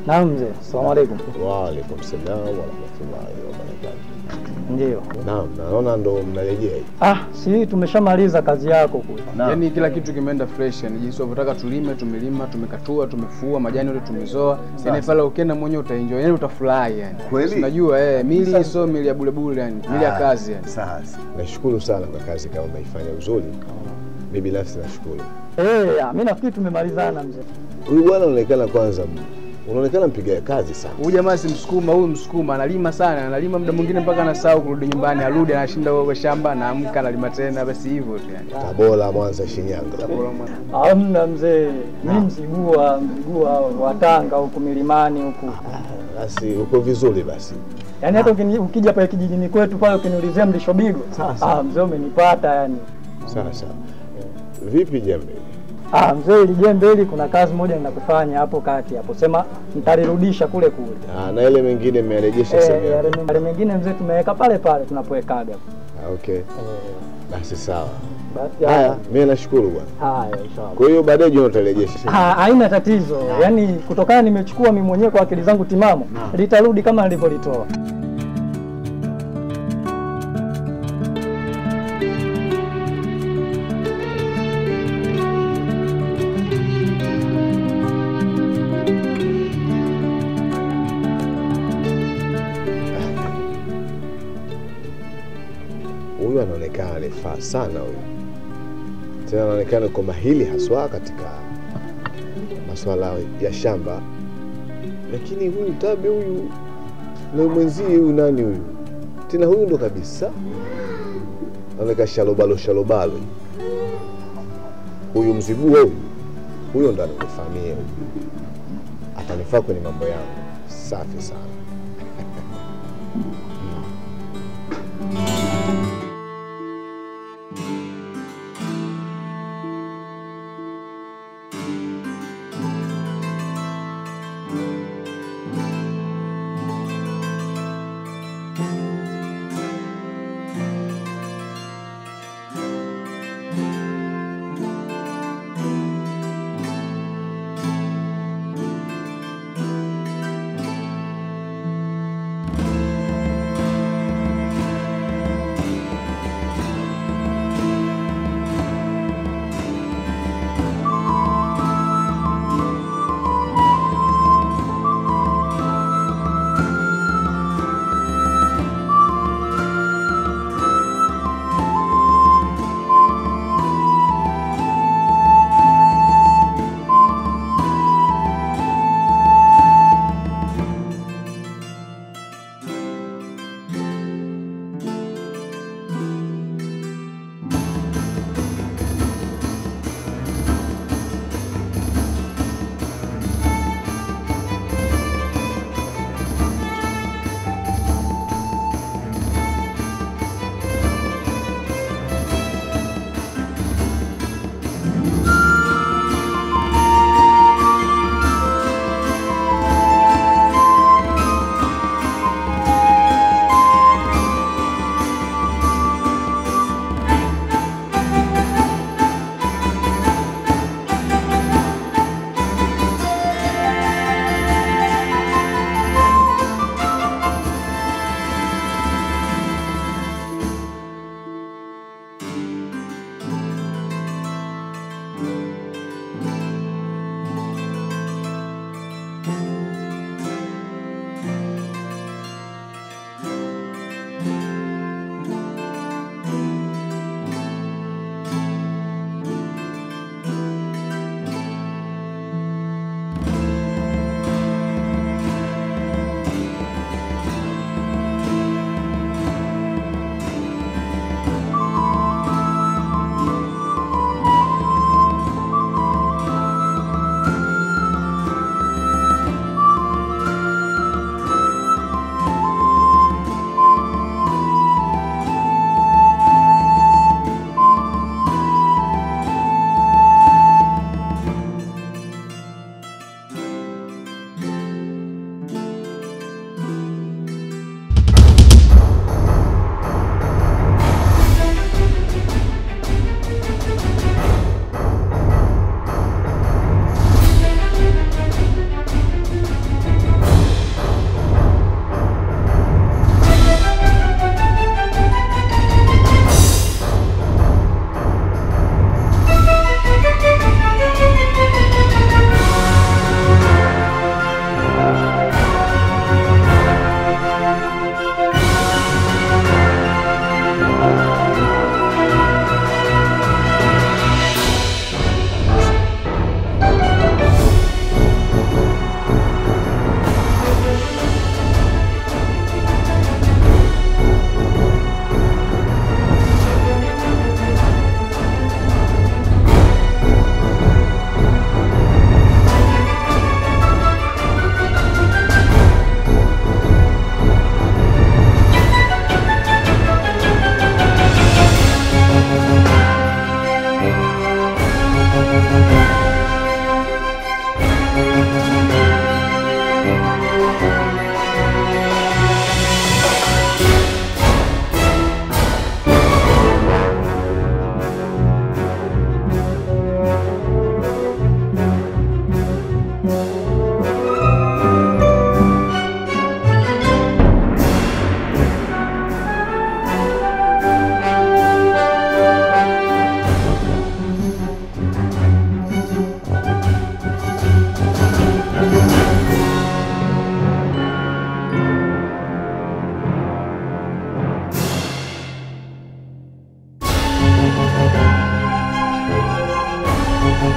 Naam mzee, asalamu alaikum. Waalaikum salam warahmatullahi wabarakatuh. Ndio. Naam, naona ndo mnarejea hivi. Ah, si tumeshamaliza kazi yako kule. Yaani kila kitu kimeenda fresh, yani jinsi unavyotaka tulime, tumelima, tumekatua, tumefua, majani yote tumezoa. Yaani pale ukienda mwenyewe utaenjoy, yani utafurahi yani. Kweli? Si Unajua eh, mili sio mili ya bure bure yani, mili ya kazi yani. Sasa Nashukuru sana kwa kazi kama umeifanya uzuri. Mimi binafsi nashukuru. Eh, ah, mimi nafikiri tumemalizana mzee. Huyu bwana unaonekana kwanza, unaonekana mpiga kazi sana. Huyu jamaa si Msukuma, huyu Msukuma analima sana, analima muda mwingine mpaka anasahau kurudi nyumbani, arudi anashinda huko shamba, anaamka analima tena, basi hivyo tu yani. Tabora, Mwanza, Shinyanga. Tabora mwana. Hamna mzee, mimi mzigua, mzigua wa Tanga huku milimani huku. Basi uko vizuri basi. Yaani hata ukini- ukija pale kijijini kwetu pale ukiniulizia mlisho bigo, ah mzee umenipata yani. Sawa sawa. Vipi jembe? Ah mzee, ili jembe hili kuna kazi moja ninakufanya hapo kati hapo. Sema nitalirudisha kule kule. Ah, na ile mengine mmerejesha Eh, sehemu yale yake. meng- yale mengine mzee tumeweka pale pale tunapowekaga. Ah, Okay. Basi sawa. Basi Haya, mimi nashukuru bwana. Haya, inshallah. Kwa hiyo baadaye jioni utarejesha. Ah, haina tatizo. Yaani kutokana nimechukua mimi mwenyewe kwa akili zangu timamu, litarudi kama nilivyolitoa. Huyu anaonekana alifaa sana huyu, tena anaonekana uko mahili haswa katika masuala ya shamba, lakini huyu tabe huyu na mwenzie huyu nani huyu tena, huyu ndo kabisa anaonekana shalobalo shalobalo. Huyu mzigua huyu huyo ndo ananifamia huyu, atanifaa kwenye mambo yangu. Safi sana.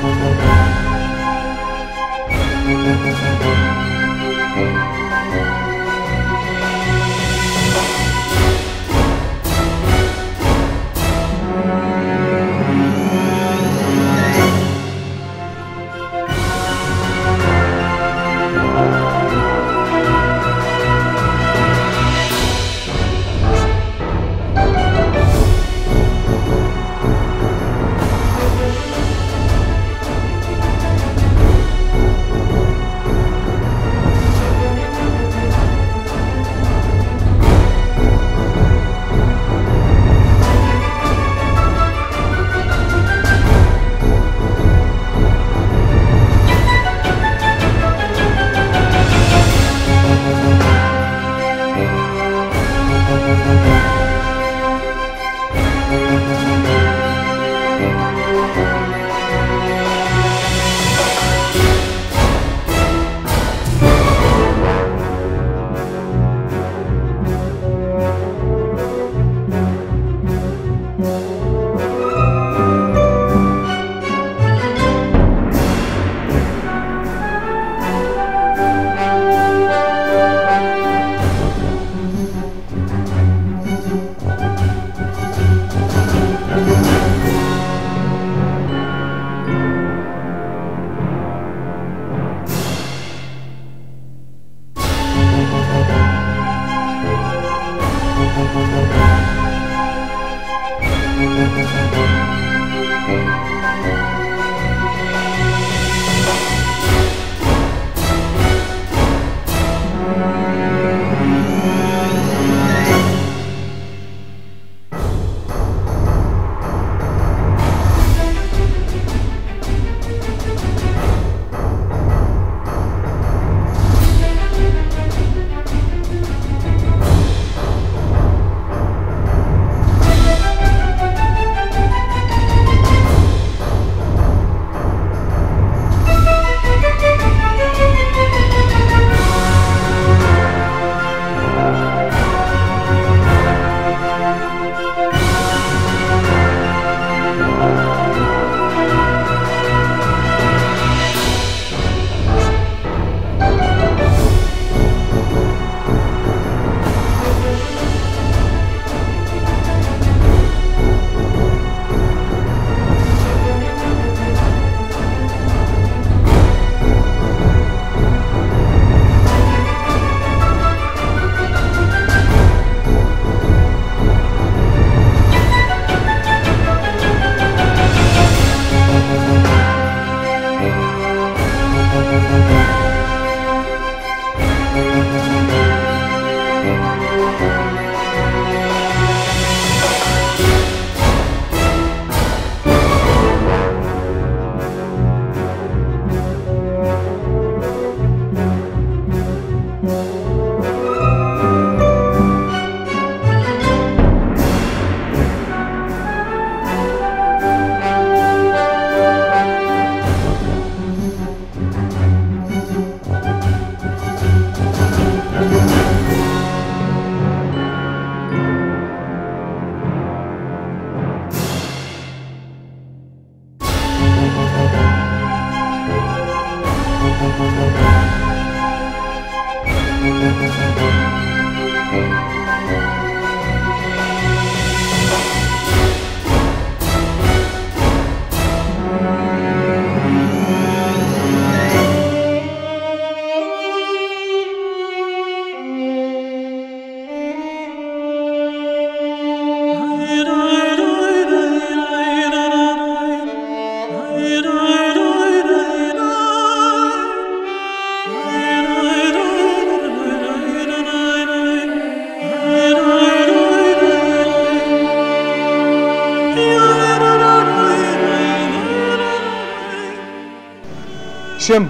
Shem.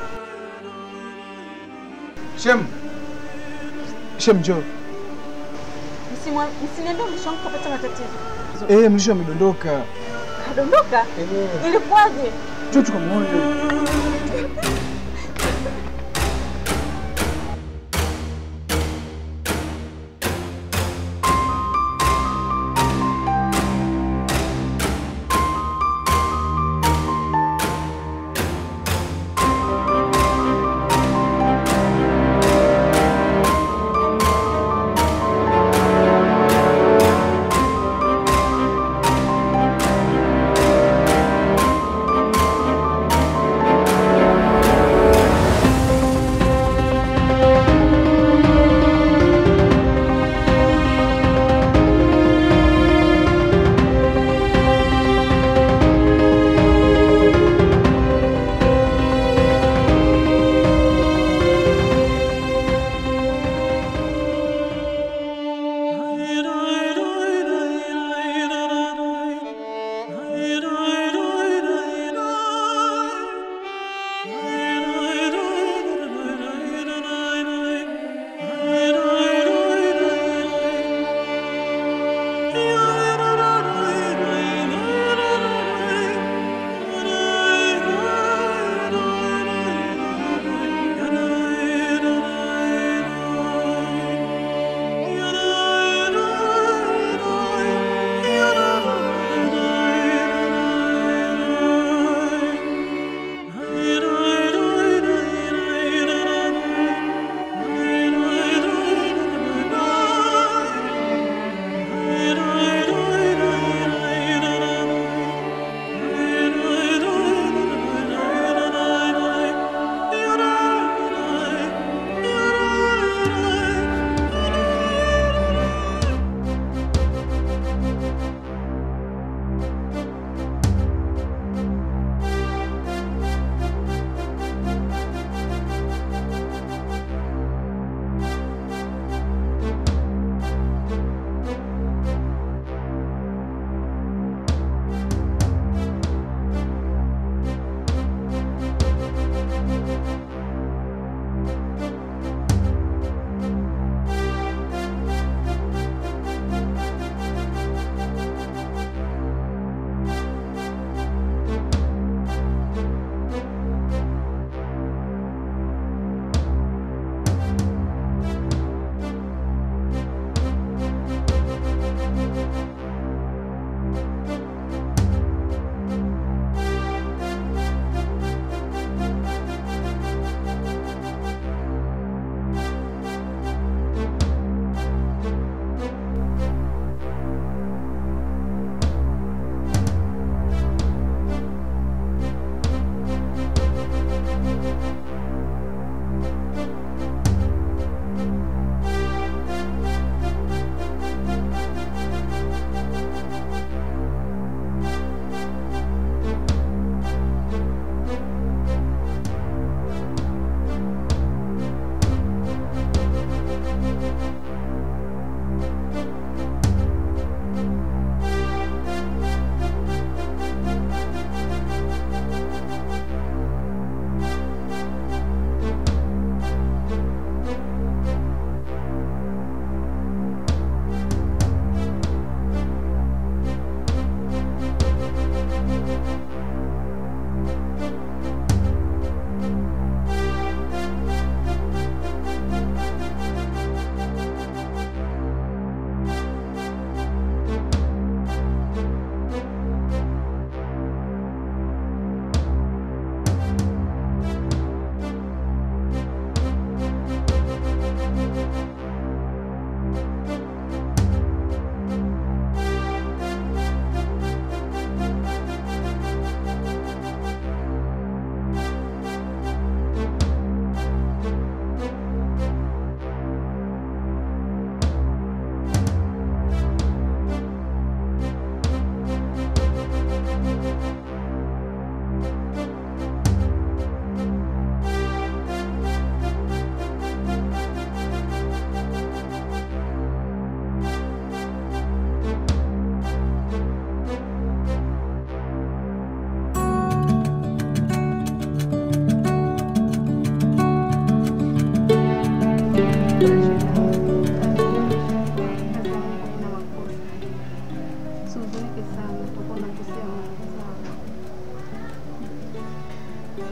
Shem. Shem njoo. Msimwa- Msiniambie mwisho wangu kapata matatizo. Eh, mlisho amedondoka. Kadondoka? Ilikuwaje? Njoo tukamwone.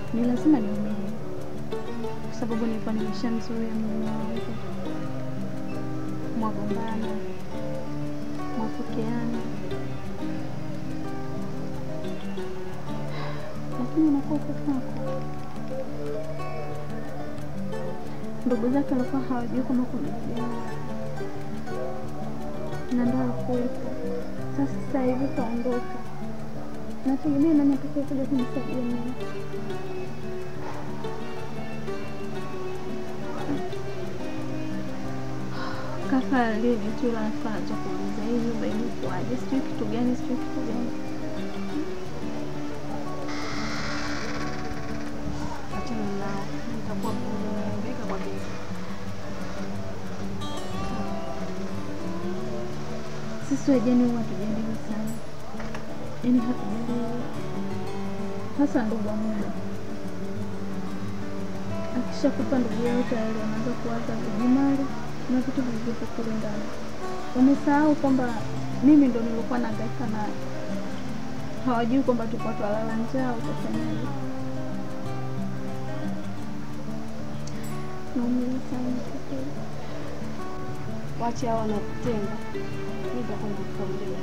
ni lazima niumie, kwa sababu nilikuwa nimeshamzuia mume wangu, mwagombana, mwapokeana, lakini unakuwa peke yako. Ndugu zake walikuwa hawajui kama kuna kijana na ndio hakuwepo. Sasa sasa hivi kaondoka, nategemea nani atakaye kuja kunisaidia mimi. Kaka aliyejitula anaanza kuuliza hii nyumba imekuwaje, sijui kitu gani, sijui kitu gani. Achana nao, nitakuwa bega kwa bega. Sisi wajane huwa hatujaliwi sana, yaani hatujaliwi, hasa ndugu wa muda. Akishakupa ndugu yao tayari wanaanza kuwaza vijimali na vitu vilivyopo kule ndani. Wamesahau kwamba mimi ndo nilikuwa nahangaika naye, hawajui kwamba tulikuwa twalala njaa, utafanyaje? Naumia sana kwa kweli. Wache hao wanakutenga. Mimi nitakwenda kukaongea.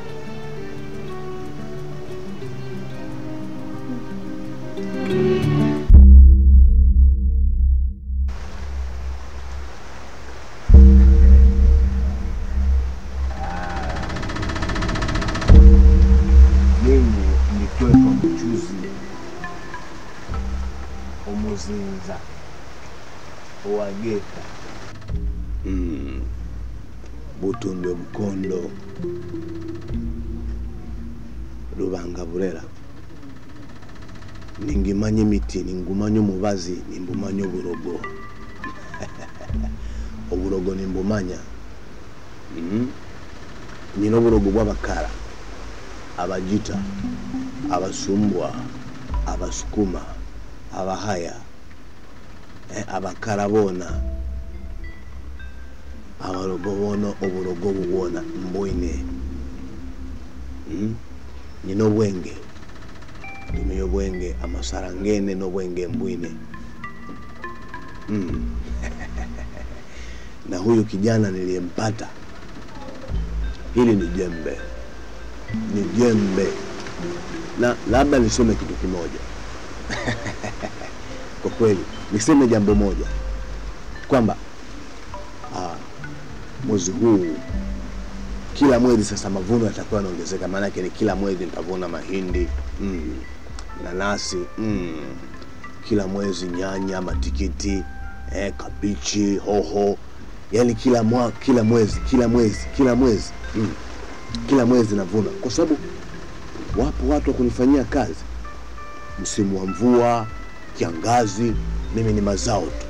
mimi nikwepa mchuzi umuzinza owageka mm. butunde bukondo lubanga burera ningimanya emiti ningumanya omubazi nimbumanya oburogo oburogo nimbumanya mm. nyina oburogo bwabakara abajita abasumbwa abasukuma abahaya eh, abakara boona abarogo boona oburogo bubwona mbwine mm? nyina obwenge tumiye obwenge amasara ngene n'obwenge mbwine mm. na huyu kijana niliyempata hili ni jembe ni jembe na labda niseme kitu kimoja kwa kweli niseme jambo moja kwamba ah, mwezi huu kila mwezi sasa mavuno yatakuwa yanaongezeka maanake ni kila mwezi nitavuna mahindi mm, nanasi mm, kila mwezi nyanya matikiti eh, kabichi hoho yani kila mwa, kila mwezi kila mwezi kila mwezi mm kila mwezi navuna, kwa sababu wapo watu wa kunifanyia kazi. Msimu wa mvua, kiangazi, mimi ni mazao tu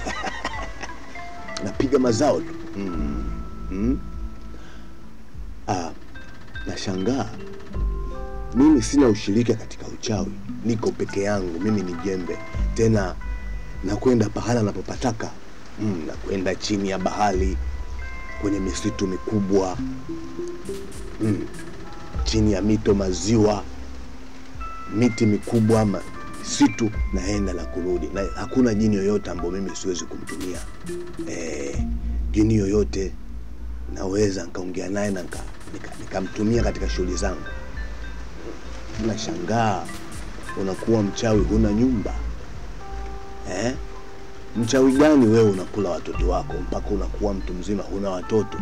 napiga mazao tu mm. Mm. Ah, nashangaa mimi sina ushirika katika uchawi, niko peke yangu, mimi ni jembe tena, nakwenda pahala napopataka mm, nakwenda chini ya bahari kwenye misitu mikubwa mm, chini ya mito, maziwa, miti mikubwa, ma- misitu, naenda na kurudi, na hakuna jini yoyote ambayo mimi siwezi kumtumia. E, jini yoyote naweza nikaongea naye na nika- nika- nikamtumia katika shughuli zangu. Nashangaa unakuwa mchawi, huna nyumba eh? Mchawi gani wewe unakula watoto wako mpaka unakuwa mtu mzima huna watoto?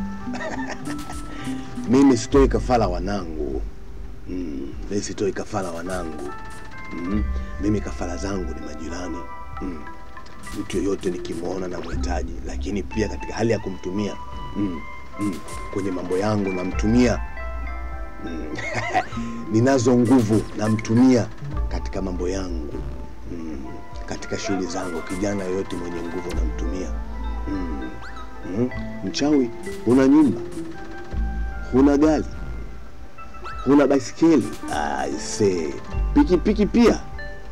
mimi sitoi kafara wanangu mm, mimi sitoi kafara wanangu mm, mimi kafara zangu ni majirani mm, mtu yoyote nikimwona na mhitaji, lakini pia katika hali ya kumtumia mm, mm, kwenye mambo yangu namtumia mm, ninazo nguvu namtumia katika mambo yangu mm, katika shughuli zangu. Kijana yoyote mwenye nguvu namtumia mm, mm, mchawi, huna nyumba huna gari, huna baisikeli, aise, pikipiki pia.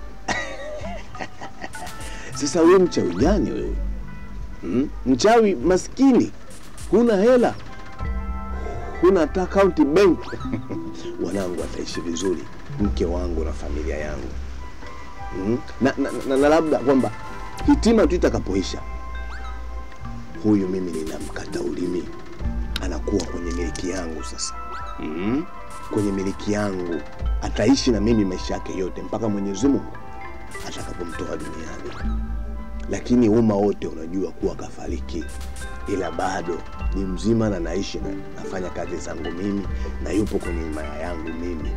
Sasa wewe mchawi gani wewe? Hmm? Mchawi maskini, huna hela, huna hata akaunti benki. Wanangu wataishi vizuri, mke wangu na familia yangu. mm. na, na, na, na labda kwamba hitima tu itakapoisha huyu mimi ninamkata ulimi anakuwa kwenye miliki yangu sasa mm. kwenye miliki yangu ataishi na mimi maisha yake yote mpaka mwenyezi mungu atakapomtoa duniani lakini umma wote unajua kuwa kafariki ila bado ni mzima na naishi na nafanya kazi zangu mimi na yupo kwenye himaya yangu mimi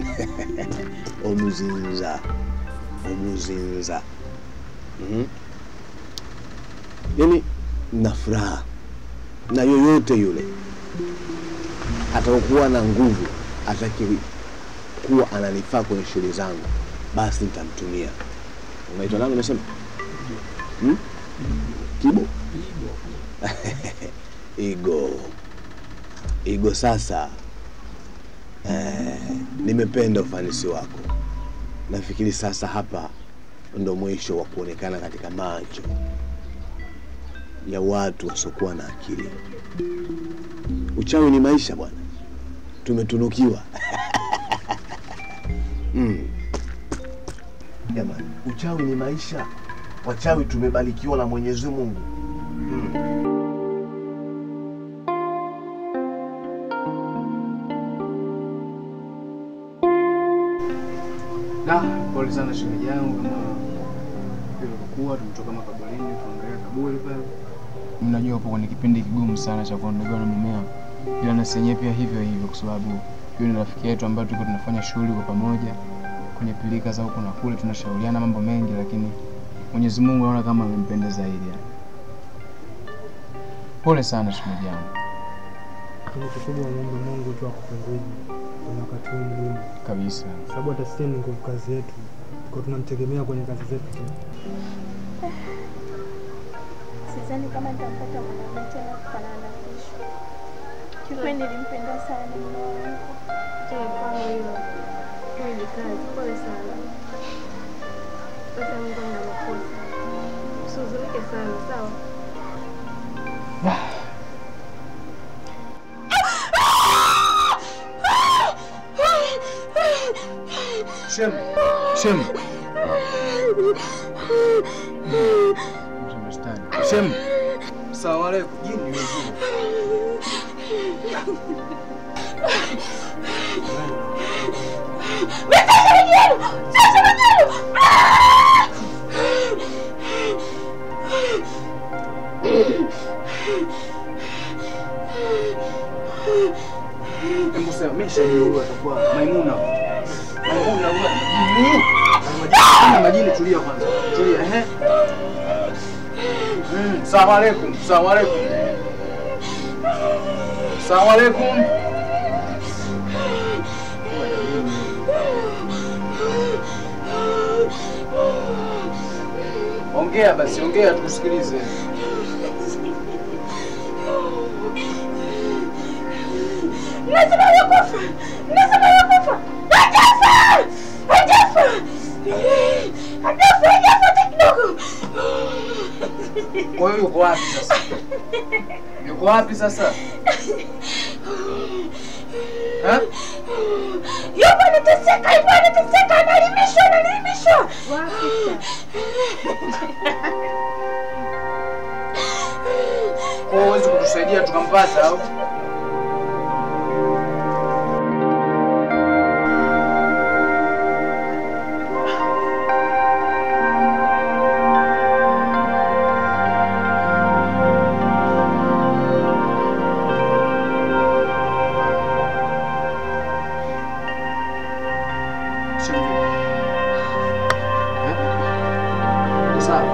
omuzinza omuzinza mm yani na furaha na yoyote yule atakuwa na nguvu ataki kuwa ananifaa kwenye shughuli zangu basi nitamtumia unaitwa nani umesema hmm? kibo igo igo sasa eh, nimependa ufanisi wako nafikiri sasa hapa ndo mwisho wa kuonekana katika macho ya watu wasiokuwa na akili uchawi ni maisha bwana tumetunukiwa mm. jamani uchawi ni maisha wachawi tumebarikiwa na mwenyezi mungu mm. Da, pole sana shemeji yangu kama ilivyokuwa tumetoka makaburini tuangalia kaburi pale. Mnajua hapo kwenye kipindi kigumu sana cha kuondokewa na mumeo. Ila na senyewe pia hivyo hivyo kwa sababu yule ni rafiki yetu ambaye tulikuwa tunafanya shughuli kwa pamoja kwenye pilika za huku na kule tunashauriana mambo mengi lakini Mwenyezi Mungu anaona kama amempenda zaidi. yani. Pole sana shemeji yangu Lakini kikubwa muombe Mungu tu akufariji kwenye wakati huu mgumu, kabisa. sababu hata sisi ni nguvu kazi yetu, kwa tunamtegemea kwenye kazi zetu tu. Sidhani kama nitampata mwanaume tena kufanana na kesho. Kiukweli nilimpenda sana mume wangu. Tunafahamu hilo. Hiyo ni kazi. Pole sana. Hata Mungu ana makosa. Usihuzunike sana, sawa? Shem. Shem. Shem. Salamu alaikum. Jini wewe. Hebu sema mesha huyu atakuwa Maimuna. Maimuna huyu. Ana majini tulia kwanza. Tulia ehe. Mm, Salamu alaikum. Salamu alaikum. Salamu alaikum. Ongea basi, ongea tukusikilize. Lazima yakufa! Lazima yakufa! Atafa! Atafa! Atafa! Atafa hata kidogo! Kwa hiyo yuko wapi sasa? Yuko wapi sasa? Ha? Yupo anateseka, yupo anateseka, analimishwa, analimishwa! Wapi Kwa hiyo huwezi kutusaidia tukampata au? Shem vipi? Eh? Uko sawa?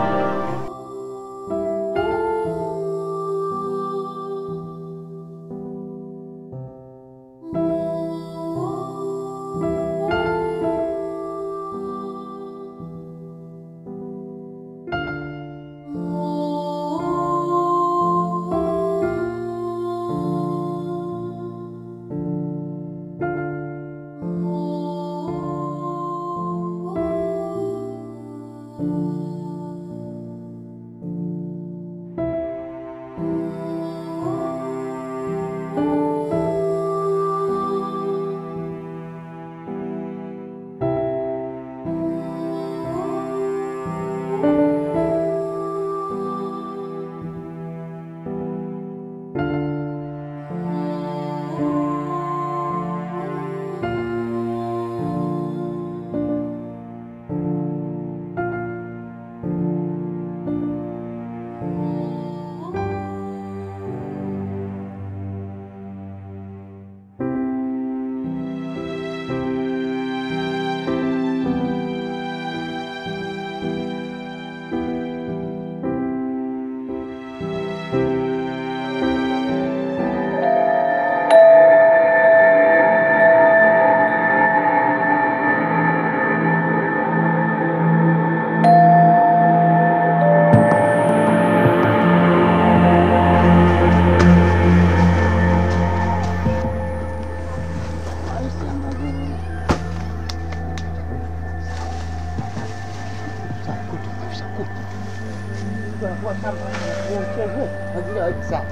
mtu anakuwa shamba huo mchezo mazingira haweki sawa.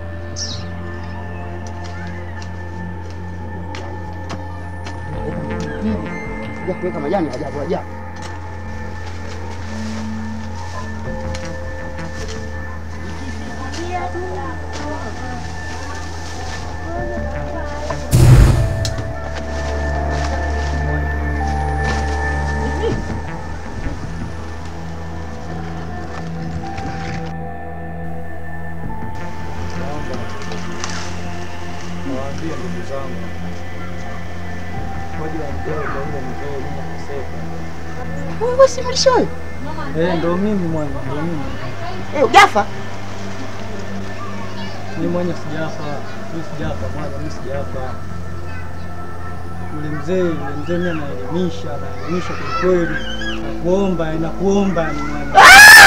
Sija kuweka majani ajabu ajabu. Nawaambia ndugu zangu, ngoja waongee kwa yule mzee mimi nakoseka. Wewe si mlishoyo? Eh, ndo mimi mwana, ndo mimi. Eh, ujafa? Mimi mwenye sijafa, mimi sijafa mwana, mimi sijafa. Yule mzee, yule mzee mimi anaelimisha, anaelimisha kwa kweli. Nakuomba, nakuomba ni mwana.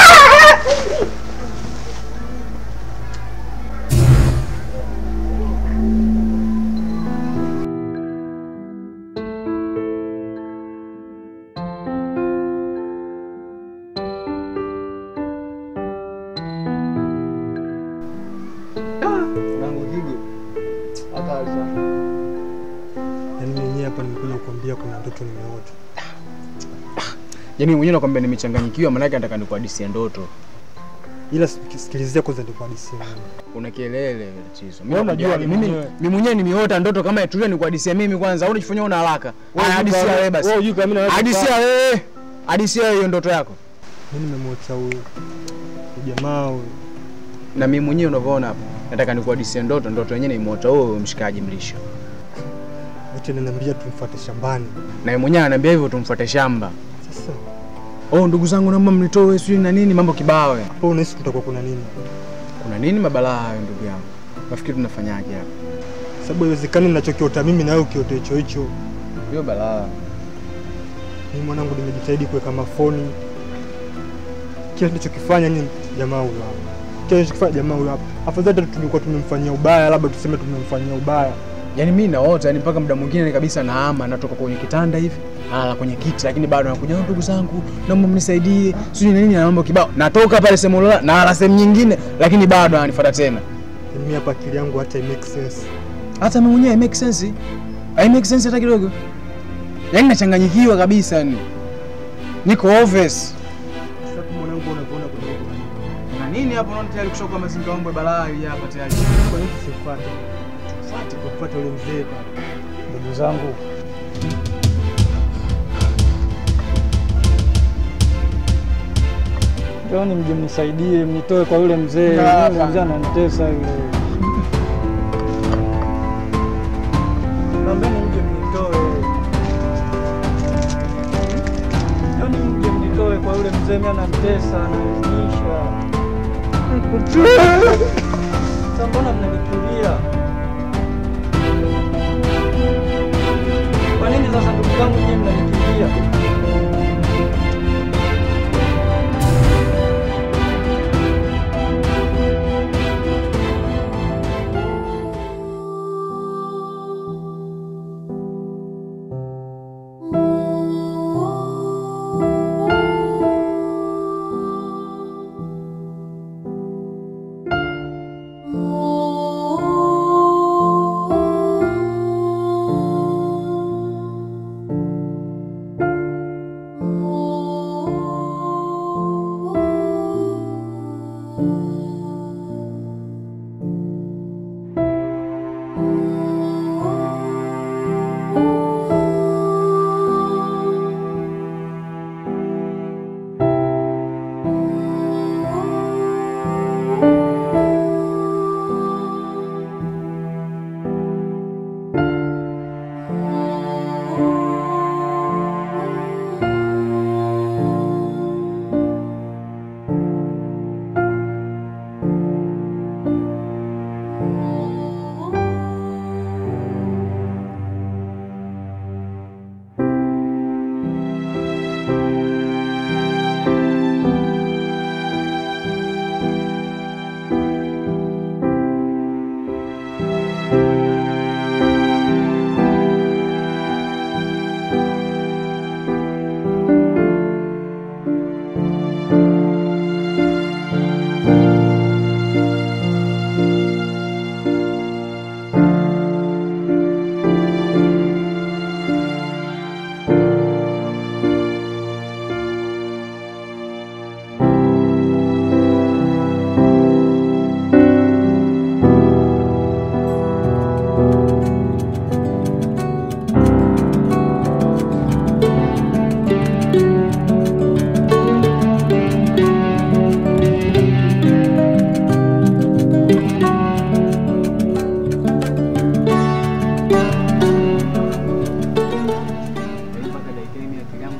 Nangu Gigo. Hatari sana. Yaani mwenyewe hapa nimekuja kukwambia kuna ndoto nimeota. Yaani mwenyewe nakwambia nimechanganyikiwa, maanake nataka nikuhadisie ndoto. Ila sik- sikilizia kwanza nikuhadisie mimi. Una kelele tatizo. Mimi Wewe unajua nakujali, mimi mimi mwenyewe. mimi mwenyewe nimeota ndoto kama tulia nikuhadisie mimi kwanza au unajifanyia una haraka. Wewe Haya, hujui Hadisia kama- wewe basi. wewe hujui kama mimi naweza Hadisia kukaa. wewe. Hadisia wewe hiyo ndoto yako. Mimi nimemwota huyu huyu jamaa huyu. Na mimi mwenyewe unavyoona hapa. Nataka nikuhadisie ndoto, ndoto yenyewe nimeota wewe mshikaji mlisho. Wote ananiambia tumfuate shambani. Na yeye mwenyewe ananiambia hivyo tumfuate shamba. Sasa Oh, ndugu zangu naomba mnitoe sijui na nini mambo kibao. ya. hapo unahisi kutakuwa kuna nini? Kuna nini mabalaa hayo ndugu yangu? Nafikiri tunafanyaje hapa? Sababu haiwezekani ninachokiota mimi na wewe ukiote hicho hicho. Hiyo balaa. Mimi mwanangu nimejitahidi kuweka mafoni. Kila nilichokifanya ni jamaa huyu hapa. Kila nilichokifanya jamaa huyu hapa. Afadhali hata tungekuwa tumemfanyia ubaya, labda tuseme tumemfanyia ubaya. Yaani mimi naota, yani mpaka muda mwingine kabisa nahama, natoka kwenye kitanda hivi, nalala kwenye kiti, lakini bado nakuja "Oh, ndugu zangu, naomba mnisaidie, sijui na nini na mambo kibao. Natoka pale sehemu lala, nalala sehemu nyingine, lakini bado ananifuata tena. Yaani Mimi hapa akili yangu hata make sense. Hata mimi mwenyewe make sense. Hai make sense hata kidogo. Yaani nachanganyikiwa kabisa yani. Niko obvious. Sasa mwanangu unavyoona kuna nini? Na nini hapo unaona tayari kushoka mazingira yangu ya balaa hii hapa tayari. Kwa nini tusifuate? Tufuate kwa kufuata yule mzee pale. Ndugu zangu, njoni mje mnisaidie, mnitoe kwa yule mzee. Yule mzee ananitesa yule. Naombeni mje mnitoe, njoni mje mnitoe kwa yule mzee, mimi ananitesa, ananilisha. Sasa mbona mnanikimbia? Kwa nini sasa ndugu zangu nyinyi mnanikimbia?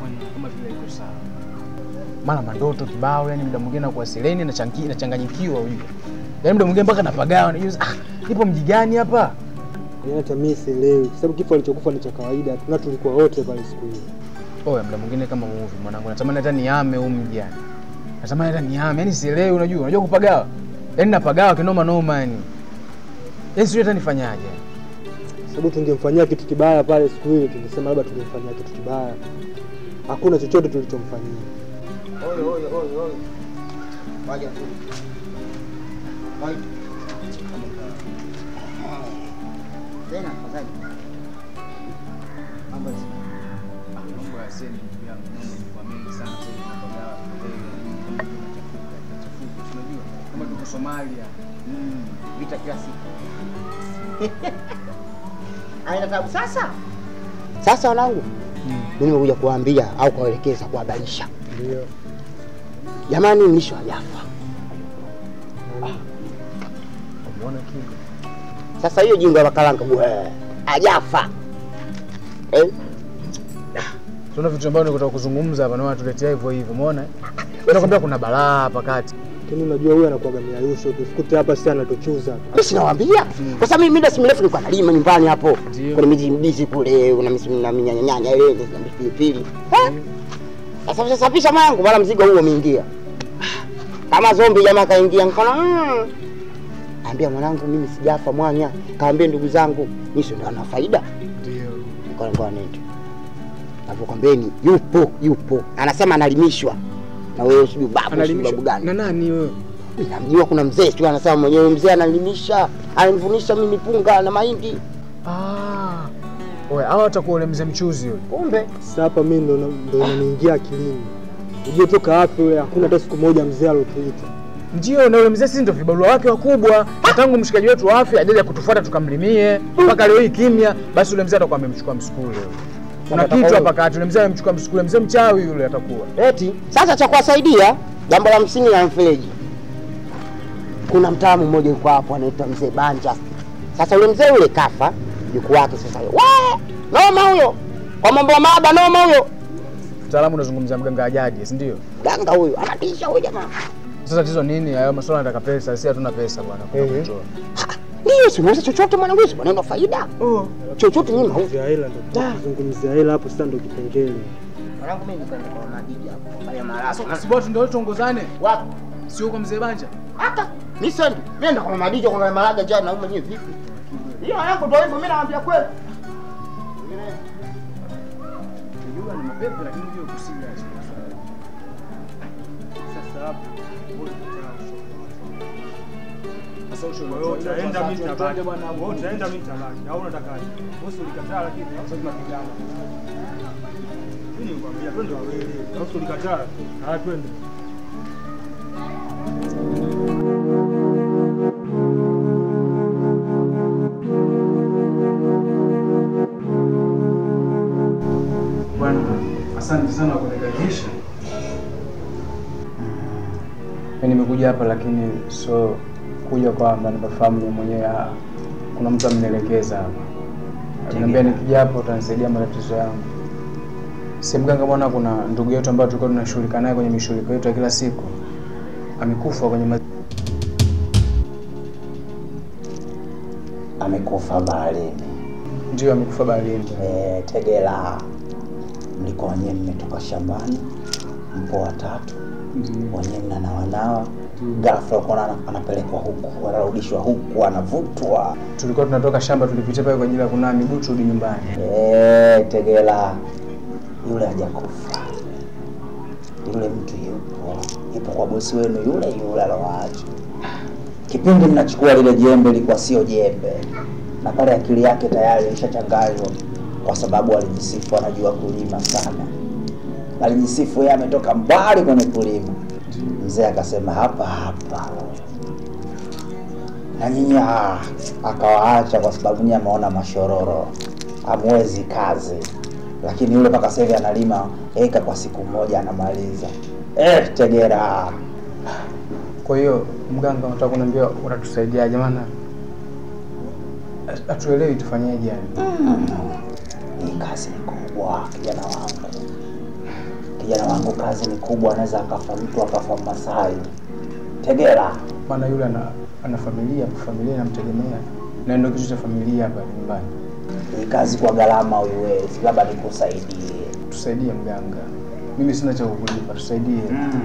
bwana kama vile iko sawa. Mara mandoto kibao, yani muda mwingine nakuwa sileni na changi- nachanganyikiwa ujue. Yaani muda mwingine mpaka napagawa najua ah, nipo mji gani hapa? Yaani hata mimi sielewi, kwa sababu kifo alichokufa ni cha kawaida, tuna tulikuwa wote pale siku hiyo. Oya, muda mwingine kama movie mwanangu, natamani hata niame huu mji yani. Natamani hata niame, yani sielewi, unajua, unajua kupagawa. Yaani napagawa kinoma noma yani. Yaani sijui hata nifanyaje. Sababu tungemfanyia kitu kibaya pale siku ile, tungesema labda tungemfanyia kitu kibaya. Hakuna chochote tulichomfanyia. Oyo, oyo, oyo, oyo. Waja tu. Waja. Tena afadhali. Mambo ya Ah, mambo ya seni ndugu yangu, mambo yamekuwa mengi sana sasa hivi napagawa. Eh, tunachafuka, tunachafuka, tunajua kama tuko Somalia. Mm, vita kila siku. Aina tabu sasa. Sasa wanangu, mimi nimekuja kuwaambia au kuwaelekeza, kuhabarisha. Ndio. Jamani, mlisho hajafa. Umeona kinga? Sasa hiyo jingo la kalanga bwe, hajafa. Eh? Tuna vitu ambavyo nikutaka kuzungumza hapa na wanatuletea hivyo hivyo, umeona? Mimi nakwambia kuna balaa hapa kati. Lakini unajua huyu anakuwaga miayusho, tusikute hapa sasa anatuchuza. Mimi sinawaambia. Kwa sababu mimi muda si mrefu nilikuwa nalima nyumbani hapo. Ndio. Kuna miji mbizi kule, kuna misimu na minyanya nyanya ile na pilipili. Eh? Sasa sasa pisha mwanangu, wala mzigo huo umeingia. Kama zombi jamaa kaingia nikaona mm. Ambia mwanangu mimi sijafa mwanya. Kaambie ndugu zangu, mimi ndo ana faida. Ndio. Nikaona ngoja nende. Navyokwambeni yupo yupo. Anasema analimishwa. Na wewe sijui babu sijui Analimishwa babu gani. na nani wewe? Mimi namjua kuna mzee sio anasema mwenyewe mzee analimisha, ananivunisha mimi punga na mahindi. Ah. Oya, hawa watakuwa ule mzee mchuzi yule. Kumbe Sasa hapa mimi ndo ndo inaniingia akilini. Ujue toka wapi yule, hakuna hata siku moja mzee alotuita. Ndio, na ule mzee sisi ndio vibarua wake wakubwa. Na Tangu mshikaji wetu wa afya ajaje kutufuata tukamlimie mpaka leo hii kimya, basi ule mzee atakuwa amemchukua msukule. Kuna Atakapo- kitu hapa kati, ule mzee amemchukua msukule, mzee mchawi yule atakuwa. eti sasa cha kuwasaidia jambo la msingi la mfereji. Kuna mtaalamu mmoja yuko hapo anaitwa mzee Banja. Sasa yule mzee yule kafa, yuko wake sasa. We, noma huyo. Kwa mambo ya maaba noma huyo. Mtaalamu unazungumzia mganga wa jadi, si ndio? Ganga huyo, anatisha huyo jamaa. Sasa tatizo nini? Hayo masuala yanataka pesa, sisi hatuna pesa bwana. Kuna Ehe. Ndio, si unaweza chochote mwanangu, si maneno faida. Oh. Chochote nyinyi mauzo. Kuzungumzia hela ndo kuzungumzia hela hapo sasa ndo kipengele. Mwanangu mimi nikaenda kwa madiji hapo. Fanya marasa. Si bora ndio tuongozane. Wapi? Sio kwa mzee Banja. hata mi sendi nenda kwa madijo kwa malaga jana na mwenyewe vipi hiyo yangu ndio hivyo mimi naambia kweli Unajua ni mapepe lakini hiyo kusila. Sasa hapo Sasa ushauri wewe utaenda mimi nitabaki. Twende bwana. Wewe utaenda mimi nitabaki. Au unatakaje? Wewe si ulikataa lakini sasa tunapigana. Mimi nikwambia twende wawili. Au si ulikataa? Haya twende. Bwana, asante sana kwa kunikaribisha. Mimi nimekuja hapa lakini so kuja kwamba nipafahamu mimi mwenyewe ah, kuna mtu amenielekeza hapa. Aliniambia nikija hapa utanisaidia matatizo yangu. Si mganga bwana, kuna ndugu yetu ambaye tulikuwa tunashughulika naye kwenye mishughulika yetu ya kila siku. Amekufa kwenye ma... amekufa baharini. ndio amekufa baharini. E, Tegela, mlikuwa wenyewe mmetoka shambani, mpo watatu wenyewe mnanawanawa, ghafla ukaona ana- anapelekwa huku, anarudishwa huku, anavutwa. Tulikuwa tunatoka shamba, tulipitia pale kwa ajili ya kunawa miguu turudi nyumbani. E, Tegela, yule hajakufa, yule mtu yupo, yupo kwa bosi wenu yule yule alowaacha. Kipindi mnachukua lile jembe lilikuwa sio jembe, na pale akili yake tayari ilishachanganywa, kwa sababu alijisifu anajua kulima sana, alijisifu yeye ametoka mbali kwenye kulima. Mzee akasema hapa hapa, na nyinyi ah, akawaacha kwa sababu nyinyi ameona mashororo, hamwezi kazi, lakini yule mpaka sasa hivi analima eka kwa siku moja anamaliza. Eh, Tegera, Kwa hiyo mganga, unataka kuniambia unatusaidiaje? Maana hatuelewi tufanyeje yani. hii kazi ni kubwa kijana wangu. kijana wangu kazi ni kubwa, anaweza akafa mtu akafa Masai. Tegela, maana yule ana, ana familia, familia inamtegemea na ndio kitu cha familia hapa nyumbani. hii kazi kwa gharama uiwezi, labda nikusaidie. Tusaidie mganga, mimi sina cha kukulipa, tusaidie.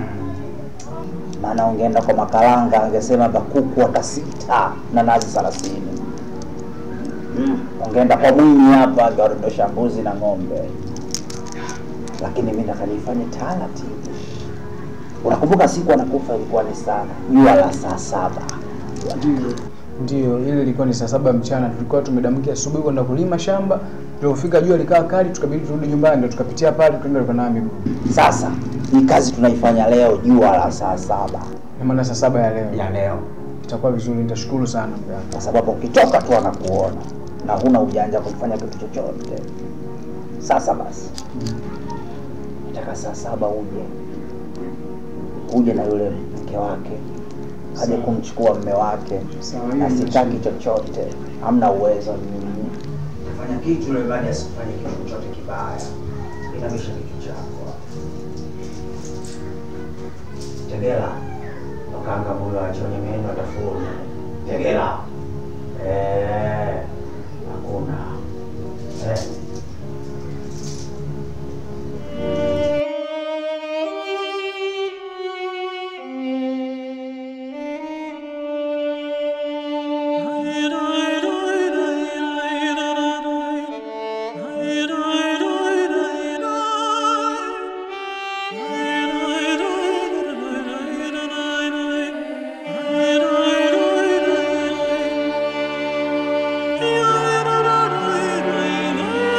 Maana ungeenda kwa Makalanga angesema hapa kuku hata sita na nazi thelathini. Mm. Ungeenda kwa Mwinyi hapa angeondosha mbuzi na ng'ombe, lakini mimi nataka nifanye taratibu. Unakumbuka siku anakufa ilikuwa ni sana jua la saa saba. Ndio, ile ilikuwa ni saa saba mchana, tulikuwa tumedamkia asubuhi kwenda kulima shamba, tulipofika jua likawa kali, tukabidi turudi nyumbani, ndio tukapitia pale tukaenda tukanawa miguu. Sasa hii kazi tunaifanya leo jua la saa saba Na maana saa saba ya leo ya leo, itakuwa vizuri, nitashukuru sana mganga. kwa sababu ukitoka tu anakuona na huna ujanja kufanya kitu chochote. Sasa basi, nataka saa saba uje uje na yule mke wake aje kumchukua mme wake, Sawa, na hiyo sitaki chochote, hamna uwezo mimi. Fanya kitu yule bali asifanye kitu chochote kibaya, inamisha kitu chako. Tegela, wakanga mulo achonye meno atafuna. Tegela, eh, hakuna eh. Yeah.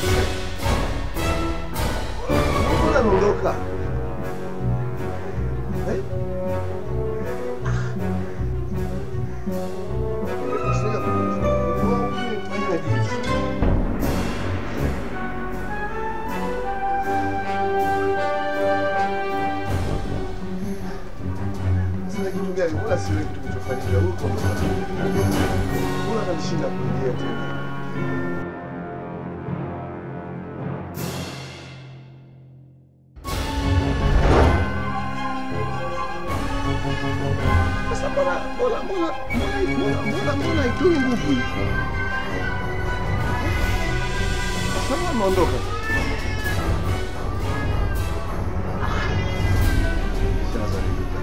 Mbona ameondoka? Eh? Nimekosea kumchukua. Nimefanyaje? Sasa kitu gani? Mbona siwe kitu kilichofanyika huko? Mbona kanishinda kuingia tena? Sasa mbona mbona mbona mbona mbona mbona haitoi nguvu hii? Sasa ameondoka. Sasa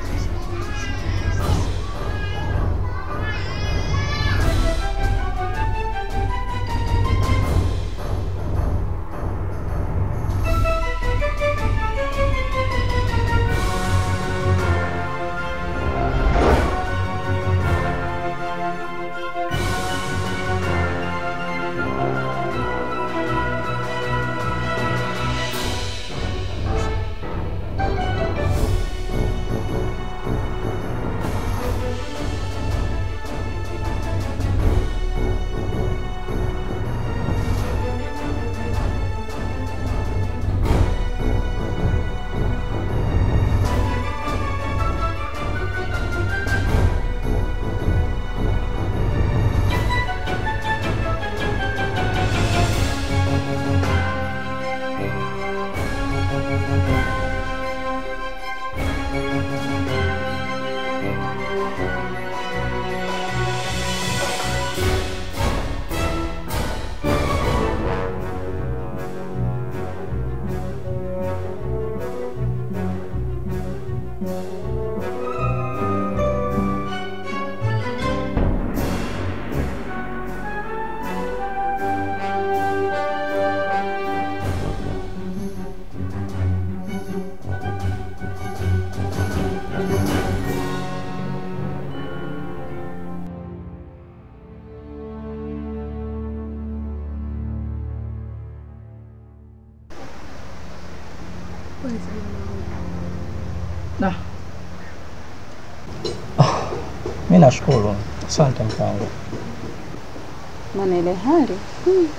Mi nashukuru, asante mkangu. Maana ile hali hmm.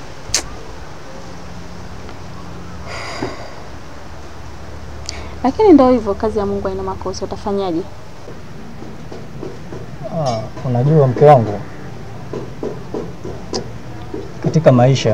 Lakini ndio hivyo, kazi ya Mungu haina makosa. Utafanyaje? Ah, unajua mke wangu, katika maisha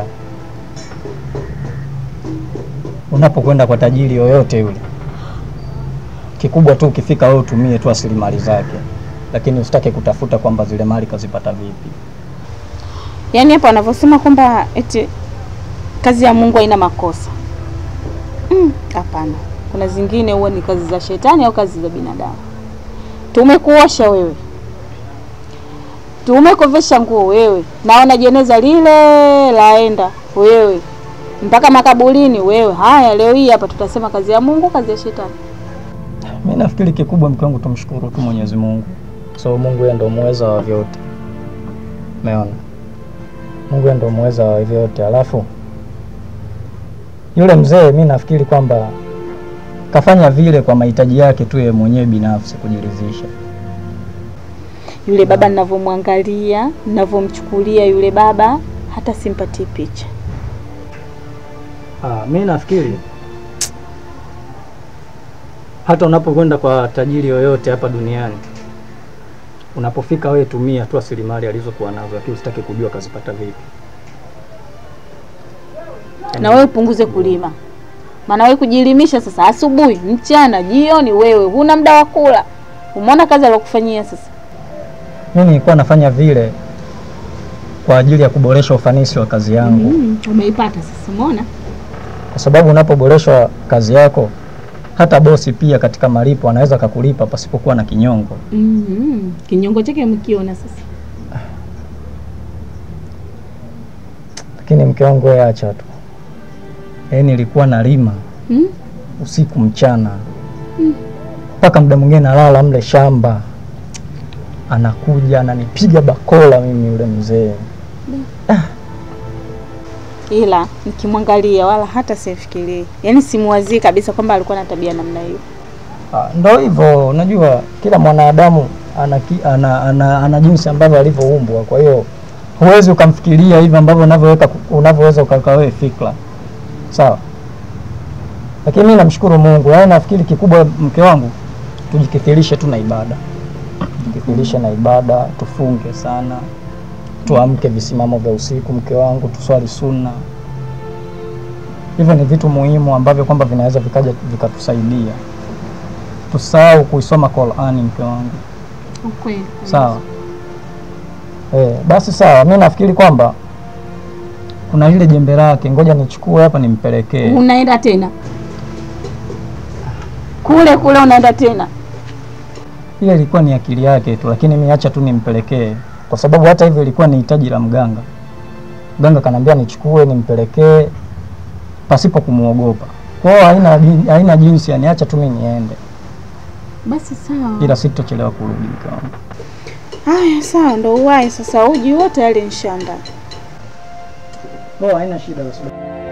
unapokwenda kwa tajiri yoyote yule, kikubwa tu ukifika wewe utumie tu rasilimali zake, lakini usitake kutafuta kwamba zile mali kazipata vipi. Yaani hapo wanavyosema kwamba eti kazi ya Mungu haina makosa. Mm, Hapana, kuna zingine huwa ni kazi za shetani au kazi za binadamu. Tumekuosha wewe, tumekovesha nguo wewe, naona jeneza lile laenda wewe mpaka makaburini wewe. Haya, leo hii hapa tutasema kazi ya Mungu, kazi ya shetani. Mi nafikiri kikubwa mke wangu, tumshukuru tu Mwenyezi Mungu, kwa sababu Mungu yeye ndo muweza wa vyote. Umeona, Mungu yeye ndo muweza wa vyote. Alafu yule mzee, mi nafikiri kwamba kafanya vile kwa mahitaji yake tu yeye mwenyewe binafsi kujiridhisha. Yule baba ninavyomwangalia, ninavyomchukulia yule baba, hata simpatii picha. Ah, mi nafikiri hata unapokwenda kwa tajiri yoyote hapa duniani, unapofika wewe tumia tu rasilimali alizokuwa nazo, lakini usitake kujua kazipata vipi. Na wewe upunguze kulima, maana wewe kujilimisha sasa, asubuhi, mchana, jioni, wewe huna muda wa kula. Umeona kazi alokufanyia sasa. Mi nilikuwa nafanya vile kwa ajili ya kuboresha ufanisi wa kazi yangu, Mm, umeipata sasa, umeona? kwa sababu unapoboresha kazi yako hata bosi pia katika malipo anaweza kakulipa pasipokuwa na kinyongo. Mm, kinyongo chake mkiona sasa. Lakini mke wangu wewe acha tu, yaani nilikuwa nalima Mm? usiku mchana Mm. mpaka muda mwingine nalala mle shamba, anakuja ananipiga bakola mimi yule mzee. ila nikimwangalia wala hata sifikirii, yaani simuwazii kabisa kwamba alikuwa na tabia namna hiyo. Ah, ndo hivyo, unajua kila mwanadamu ana, ki- ana, ana, ana jinsi ambavyo alivyoumbwa. Kwa hiyo huwezi ukamfikiria hivi ambavyo unavyoweka unavyoweza ukaweka wewe fikra, sawa. Lakini mimi namshukuru Mungu, yaani nafikiri kikubwa, mke wangu, tujikithirishe tu na ibada, tujikithirishe na ibada, tufunge sana, tuamke visimamo vya usiku, mke wangu, tuswali sunna. Hivyo ni vitu muhimu ambavyo kwamba vinaweza vikaja vikatusaidia tusahau kuisoma Qur'ani mke wangu. Ukweli. Sawa. Eh, basi sawa. Mi nafikiri kwamba kuna lile jembe lake, ngoja nichukue hapa nimpelekee. Unaenda tena kule kule, unaenda tena Ile ilikuwa ni akili yake tu, lakini mi acha tu nimpelekee, kwa sababu hata hivyo ilikuwa ni hitaji la mganga. Mganga kanambia nichukue nimpelekee pasipo kumwogopa. Kwa hiyo haina, jin- haina jinsi, yani acha tu mi niende, basi. Sawa, ila sitochelewa kurudi mke wangu. haya, sawa, ndo uwai sasa. Uji wote yale nshanda. Oh, haina shida basi.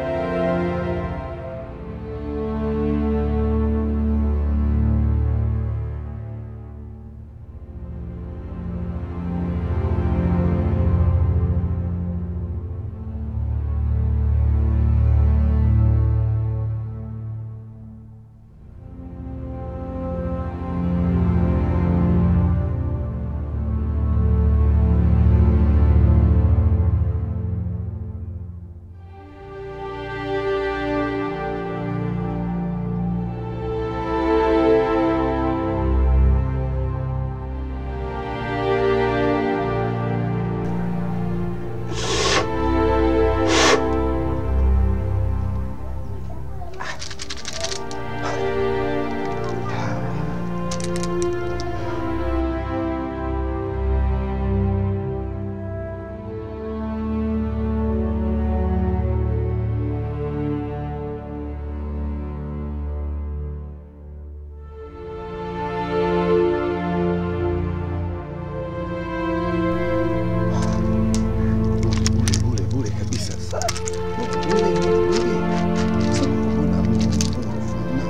Bure bure kabisa sana. Bure bure. Sasa mbona mbona unafanya?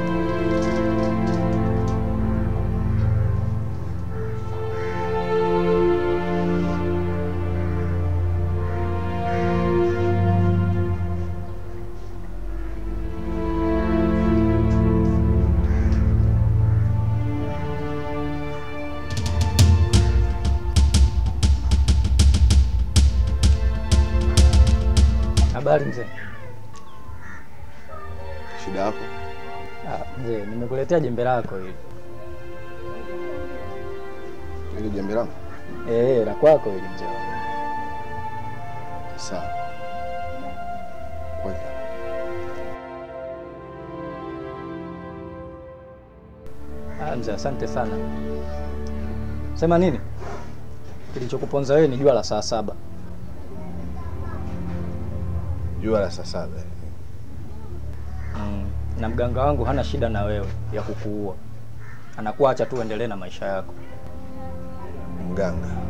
Habari mzee. Shida yako? Ah, mzee, nimekuletea jembe lako hili. Ile jembe langu? Eh, la kwako hili mzee. wangu. Sawa. Weka. Ah, mzee, asante sana. Sema nini? Kilichokuponza wewe ni jua la saa saba. Jua la saa saba. Mm. Na mganga wangu hana shida na wewe ya kukuua, anakuacha tu uendelee na maisha yako. Mganga.